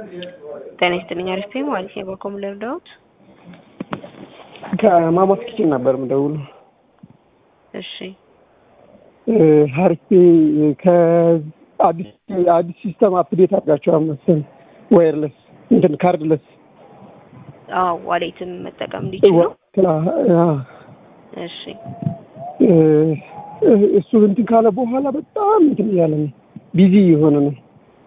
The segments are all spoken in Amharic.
ጤና ይስጥልኝ። አሪፍ ነኝ ማለት ነው። በኮም ልርዳዎት? ከማማት ኪችን ነበር የምደውለው። እሺ ሀሪፍ ከአዲስ አዲስ ሲስተም አፕዴት አድርጋችኋል መሰለኝ። ዋየርለስ እንትን ካርድለስ አዎ፣ ዋሌትም መጠቀም እንዲችሉ። እሺ እሱ እንትን ካለ በኋላ በጣም እንትን እያለ ነው፣ ቢዚ የሆነ ነው።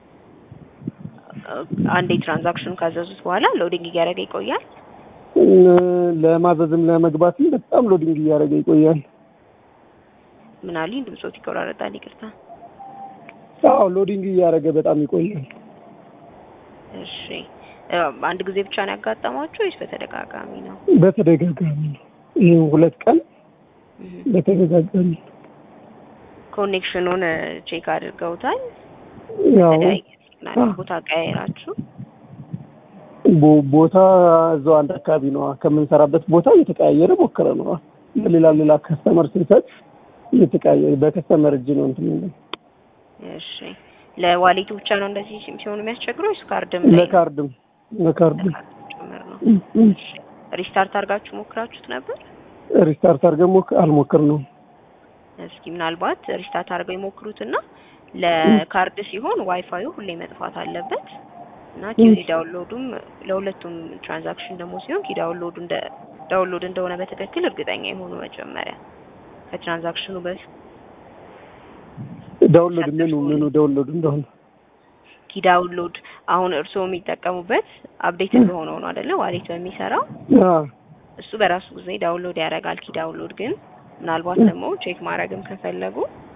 አንዴ ትራንዛክሽኑ ካዘዙት በኋላ ሎዲንግ እያደረገ ይቆያል። ለማዘዝም ለመግባትም በጣም ሎዲንግ እያደረገ ይቆያል። ምን አሉኝ? ድምፆት ይቆራረጣል። ይቅርታ። አዎ ሎዲንግ እያደረገ በጣም ይቆያል። እሺ አንድ ጊዜ ብቻ ነው ያጋጠማችሁ ወይስ በተደጋጋሚ ነው? በተደጋጋሚ ነው። ይህ ሁለት ቀን በተደጋጋሚ ኮኔክሽኑን ቼክ አድርገውታል? ያው ቦታ ቀያየራችሁ? ቦ- ቦታ እዛው አንድ አካባቢ ነው ከምንሰራበት ቦታ እየተቀያየረ ሞክረ ነው። ለሌላ ሌላ ከስተመር ስንሰጥ እየተቀያየረ በከስተመር እጅ ነው እንትን የሚለው። እሺ ለዋሌቱ ብቻ ነው እንደዚህ ሲሆኑ የሚያስቸግረው ወይስ ካርድም ላይ ነው? ለካርድም ለካርድም ለካርድ ጭምር ነው? እ- እሺ ሪስታርት አድርጋችሁ ሞክራችሁት ነበር? ሪስታርት አድርገን ሞክ አልሞክር ነው። እስኪ ምናልባት ሪስታርት አድርገው ይሞክሩትና ለካርድ ሲሆን ዋይፋዩ ሁሌ መጥፋት አለበት እና ኪ ዳውንሎዱም ለሁለቱም ትራንዛክሽን ደግሞ ሲሆን ኪ ዳውንሎዱ እንደ ዳውንሎድ እንደሆነ በትክክል እርግጠኛ የሆኑ መጀመሪያ ከትራንዛክሽኑ በፊት ዳውንሎድ ምኑ ምኑ ዳውንሎድ እንደሆነ ኪ ዳውንሎድ አሁን እርስዎ የሚጠቀሙበት አፕዴት እንደሆነው ነው አይደለ? ዋሌት በሚሰራው አዎ እሱ በራሱ ጊዜ ዳውንሎድ ያደርጋል። ኪ ዳውንሎድ ግን ምናልባት ደግሞ ቼክ ማድረግም ከፈለጉ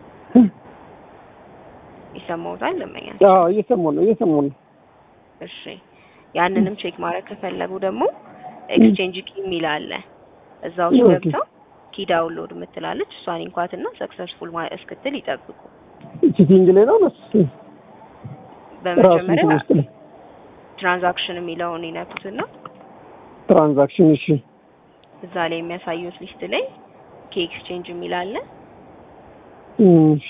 ይሰማውታል ለመኛ አዎ እየሰማሁ ነው እየሰማሁ ነው። እሺ ያንንም ቼክ ማድረግ ከፈለጉ ደግሞ ኤክስቼንጅ ኪ የሚል አለ። እዛ ውስጥ ኦኬ። ገብተው ኪ ዳውንሎድ የምትላለች እሷን እንኳትና ሰክሰስፉል እስክትል ይጠብቁ። ቺቲንግ ላይ ነው ነስ ራሱ በመጀመሪያ እንትን ውስጥ ላይ ትራንዛክሽን የሚለውን ይነኩትና ትራንዛክሽን እሺ እዛ ላይ የሚያሳዩት ሊስት ላይ ኪ ኤክስቼንጅ የሚል አለ። እሺ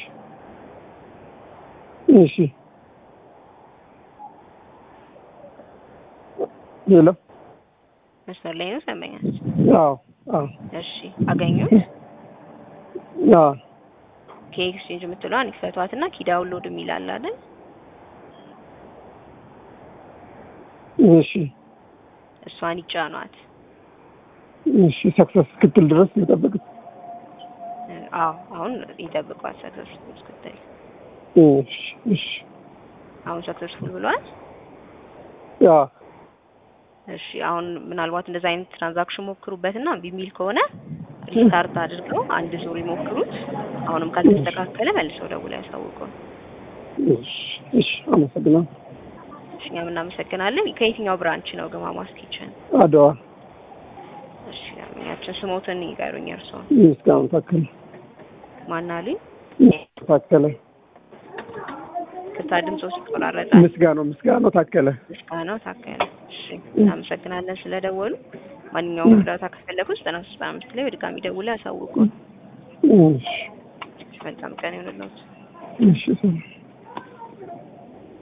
እሺ ሄሎ መስመር ላይ ነው ሰማኛል። አዎ አዎ እሺ አገኙት። አዎ ኪ ኤክስቼንጅ የምትለዋን ይክፈቷትና ኪ ዳውንሎድ የሚል አለ አይደል? እሺ እሷን ይጫኗት። እሺ ሰክሰስ እስክትል ድረስ መጠበቅ አዎ አሁን ይጠብቋት ሰክሰስፉል እስክትል። እሺ እሺ አሁን ሰክሰስፉል ብሏል። አዎ እሺ አሁን ምናልባት እንደዛ አይነት ትራንዛክሽን ሞክሩበትና እምቢ የሚል ከሆነ ሪስታርት አድርገው አንድ ዙር ይሞክሩት። አሁንም ካልተስተካከለ መልሰው ደውለው ያሳውቁን። እሺ እሺ አመሰግናለሁ። እሺ እኛም እናመሰግናለን። ከየትኛው ብራንች ነው ግማማስ ኪችን? አድዋ እሺ ያችን ስሞትን ይቀሩኝ። እርስዎ ምስጋናው ታከለ ማን አሉኝ? ታከለ ክታ ድምጾች ይቆራረጣል። ምስጋናው ምስጋናው ታከለ ምስጋናው ታከለ። እሺ እናመሰግናለን ስለደወሉ። ማንኛውም እርዳታ ከፈለጉ ዘጠና ሶስት አምስት ላይ በድጋሚ ደውለው ያሳውቁን። እሺ መልካም ቀን ይሁንልዎት። እሺ ሰላም